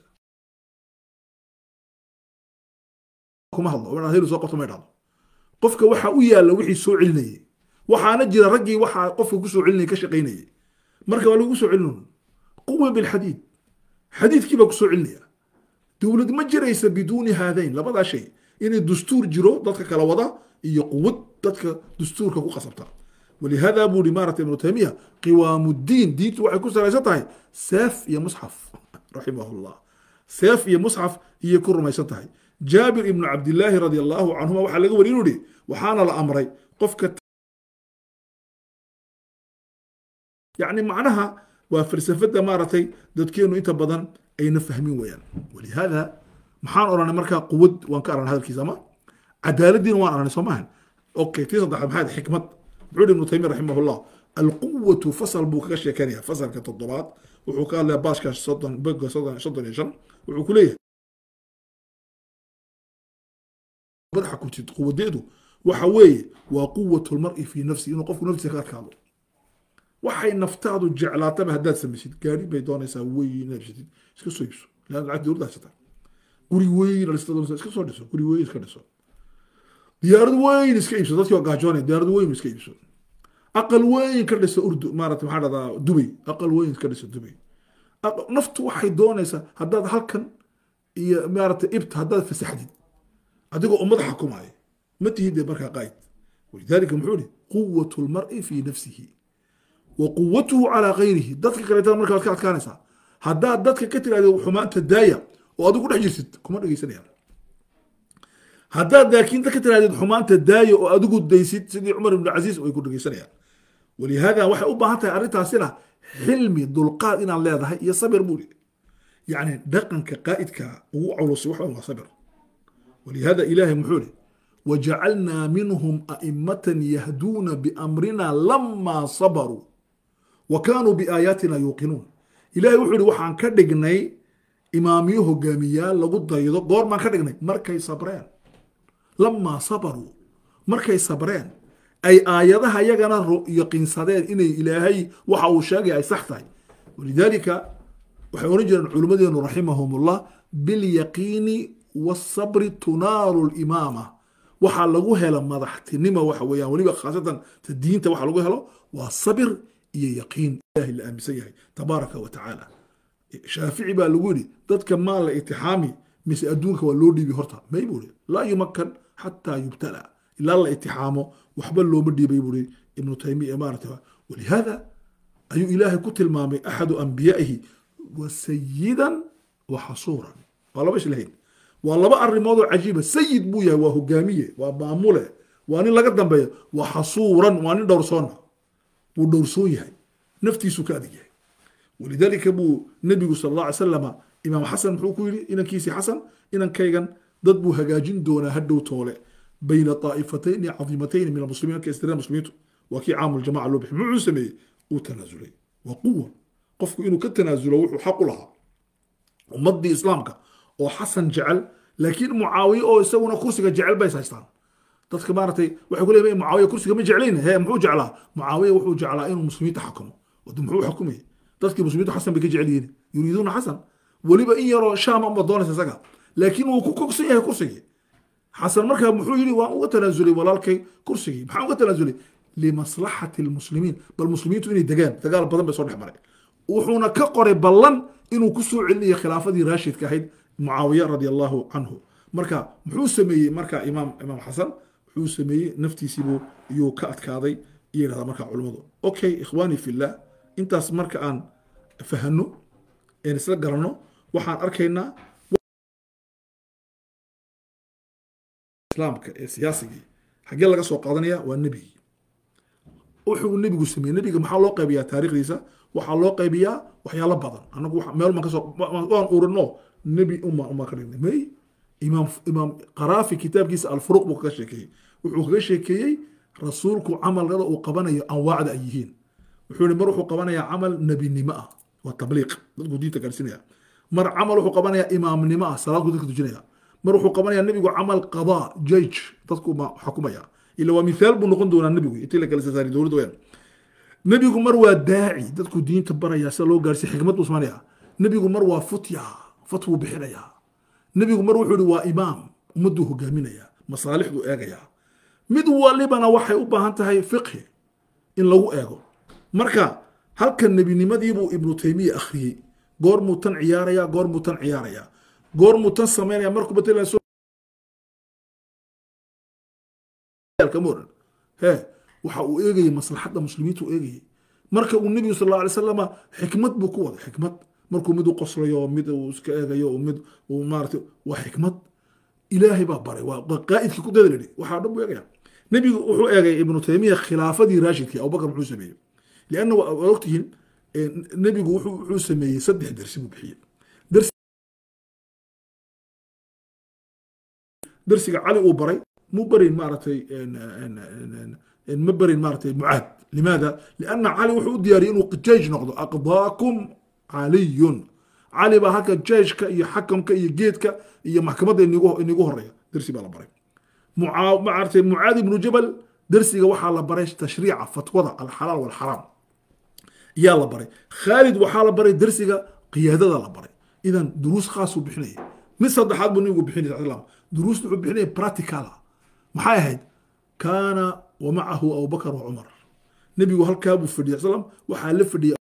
kuma hadlo helu soo qabto may dhahdo qofka waxa u yaalla wixii soo celinayay waxaana jira raggii waxaa qofka ku soo celinayay ka shaqaynayay marka waa lagu soo celinun quwa bilxadiid xadiidkii baa ku soo celinaya dowlad ma jiraysa biduuni haadayn labadaa shay inay dastuur jiro dadka kala wada iyo quwad dadka dastuurka ku qasabta walihada buu hi maarata ibnu taymiya qiwaamuddiin diintu waxay ku salaysan tahay seef iyo musxaf raximahullah seef iyo musxaf iyay ku rumaysan tahay jaabir ibnu cabdillaahi radi allahu canhuma waxaa laga wari inuu ihi waxaana la amray qofka yacni macnaha waa falsafada maaragtay dadkeenu inta badan ayna fahmin weyaan walihada maxaan odhanay markaa quwad waan ka arnay hadalkiisa ama cadaaladdiina waan arnay soo maahan okay tii saddexaad maxaa xikmad muxuu ibnu taymiya raximahullah alquwatu fasal buu kaga sheekanaya fasalka toddobaad wuxuu ka hadlaya baashka soddon bega soddon soddon iyo shan wuxuu ku leeyahay madaxa kurtid quwadeedu waxa weeye waa quwatu lmar'i fii nafsi inuu qofku naftiisa ka adkaado waxay naftaadu jeclaataba haddaad samaysid gaari bay doonaysaa weyn inaad ibsatid iska soo ibso lan lacag dowladda haysata guri weyn dhista doonaysaa iska soo dhiso guri weyn iska dhiso diyaarad weyn iska iibso dadkii waa gaajoonaya diyaarad weyn iska iibso aqal weyn ka dhiso urdu maarata maxaa dhahdaa dubay aqal weyn ka dhiso dubay naftu waxay doonaysaa haddaad halkan iyo maarata ibta haddaad fasaxdid adigoo ummada xukumaya ma tihid dee markaa qaa'id walidalika muxuu ihi quwatu lmar'i fii nafsihi wa quwatuhu calaa gayrihi dadka kaleetana markaa waad ka adkaanaysaa haddaad dadka ka tirahdid xumaanta daaya oo adigu dhex jirtid kuma dhegeysanayaan haddaad laakiin ka tirahdid xumaanta daaya oo adigu daysid sidii cumar ibnu casiis way ku dhegeysanayaan walihaada waxay u baahan tahay arrintaasina xilmi dulqaad inaad leedahay iyo sabir buu yacni dhaqanka qaa'idka ugu culus wax waa sabir ولهذا إلهي محولي وجعلنا منهم أئمة يهدون بأمرنا لما صبروا وكانوا بآياتنا يوقنون إلهي وحولي وحان كدقني إماميه قاميا لقد ضيضو قور ما كدقني مركي صبرين لما صبروا مركي صبرين أي آياتها يغنى يقين صدين إني إلهي وحاو شاقي أي صحتي ولذلك وحيونجر العلماء رحمهم الله باليقين والصبر تنال الإمامة waxaa lagu hela madaxtinimo waxa weeyaan weliba khaasatan ta diinta waxa lagu helo waa sabir iyo yaqiin ilahi la aaminsan yahay tabaaraka wa tacaala shaafici baa lagu yidhi dadka maa la itixaami mise adduunka waa loo dhiibi horta may buu ihi laa yumakan xataa yubtala ilaa la itixaamo waxba looma dhiibay buu ihi ibnu taymiya maarata walihaada ayuu ilaahay ku tilmaamay axadu anbiyaa'ihi wa sayidan wa xasuuran waa laba islahayn waa laba arrimood oo cajiiba sayid buu yahay waa hogaamiye waa maamule waa nin laga dambeeya waa xasuuran waa nin dhowrsoona wuu dhowrsoon yahay naftiisu ka adig yahay walidaalika buu nebigu sal alla alay salama imaam xasan muxuu ku yidhi inankiisii xasan inankaygan dad buu hagaajin doonaa hadhow toole bayna طaa'ifatayni cadiimatayni min almuslimiin ka istireen muslimiintu waa kii caamul jamaca loo bixi muxuu sameeyey uu tanaasulay waa quwa qofku inuu ka tanaasulo wuxuu xaq u lahaa ummadii islaamka oo xasan jecel laakiin mucaawiye oo isaguna kursiga jecel bay haystaan dadka maaragtay waxay ku leeyihin mucaawiya kursiga ma jeclayn he muxuu jeclaa mucaawiya wuxuu jeclaa inuu muslimiinta xakumo wadu muxuu xukumay dadkii muslimiintu xasan bay ka jecel yihiin yuriiduuna xasan weliba in yaroo shaam unba doonaysa isaga laakiin wuu ku kogsan yahay kursigii xasan markaa muxuu yidhi waan uga tanaasulay walaalkay kursigii maxaan uga tanaasulay limaslaxati lmuslimiin bal muslimiintu inay degaan dagaal badan bay soo dhex maray wuxuuna ka qoray ballan inuu ku soo celinayo khilaafadii raashidka ahayd mucaawiya radi allahu canhu marka muxuu sameeyey marka imaam imaam xasan wuxuu sameeyey naftiisiibuu iyuu ka adkaaday iyo yidhahdaa marka culimmadu okay ikhwaani fillah intaas marka aan fahano een isla garanno waxaan arkaynaa islaamka ee siyaasigii xaggee laga soo qaadanaya waa nebigii wuxuu nebigu sameeyey nebiga maxaa loo qaybiyaa taarikhdiisa waxaa loo qaybiyaa waxyaalo badan anagu meel maan kasoo waan urino nebi uma uma ka dhignay may imaam imaam qaraafi kitaabkiisa alfuruq buu kaga sheekeeyey wuxuu kaga sheekeeyey rasuulku camalada uu qabanayo anwaacda ay yihiin wuxuu yihi mar wuxuu qabanayaa camal nebinimo ah waa tabliiq dadku diinta gaarsinaya mar camal wuxuu qabanayaa imaamnimo ah salaadku dadka tujinaya mar wuxuu qabanayaa nebigu camal qadaa jayj dadku ma xukumaya ila waa mithaal buu noqon doonaa nebigu intii la kala sasaari dowladda weyaan nebigu mar waa daaci dadku diinta baraya sida loo gaarsiy xikmad buu samaynaya nebigu mar waa futya fatwuu bixinaya nebigu mar wuxuu ihi waa imaam ummadduu hogaaminaya masaalixduu eegaya mid walibana waxay u baahan tahay fiqhi in lagu eego marka halka nebinimadiibuu ibnu taymiya akhriyey goormuu tan ciyaaraya goormuu tan ciyaaraya goormuu tan samaynaya markuu matalan he waxa uu eegayey maslaxadda muslimiinta uu eegayey marka uu nebigu sal alla alay salama xikmad buu ku waday xikmad markuu mid u qoslayo mid uu iska eegayo mid uu maarata waa xikmad ilaahay baa baray waa qaa'idkii ku dada lidhi waxaa dhan buu eegaya nebigu wuxuu eegay ibnu taymiya khilaafadii raashidkii abubakar muxuu sameeyey lianna waa ogtihiin nebigu wuxuu sameeyey saddex dersi buu bixiyey dersiga cali uu baray mu barin maaragtay ma barin maaragtay mucaad limaada lianna cali wuxuu u diyaariyey inuu jeyj noqdo aqdaakum caliyun cali baa halka jeyshka iyo xakamka iyo geedka iyo maxkamadda inigu horeeya dersi baa la baray maaragtay mucaad ibnu jabal dersiga waxaa la baray tashriica fatwada alxalaal walxaraam yaa la baray khaalid waxaa la baray dersiga qiyaadada la baray idan duruus khaasuu bixinaya mid saddexaad buu nabigu bixinaya sal slam duruusta wuxuu bixinaya practicala maxay ahayd kaana wa macahu abubakar wa cumar nebigu halkaa buu fadhiyay sal waxaa la fadhiyay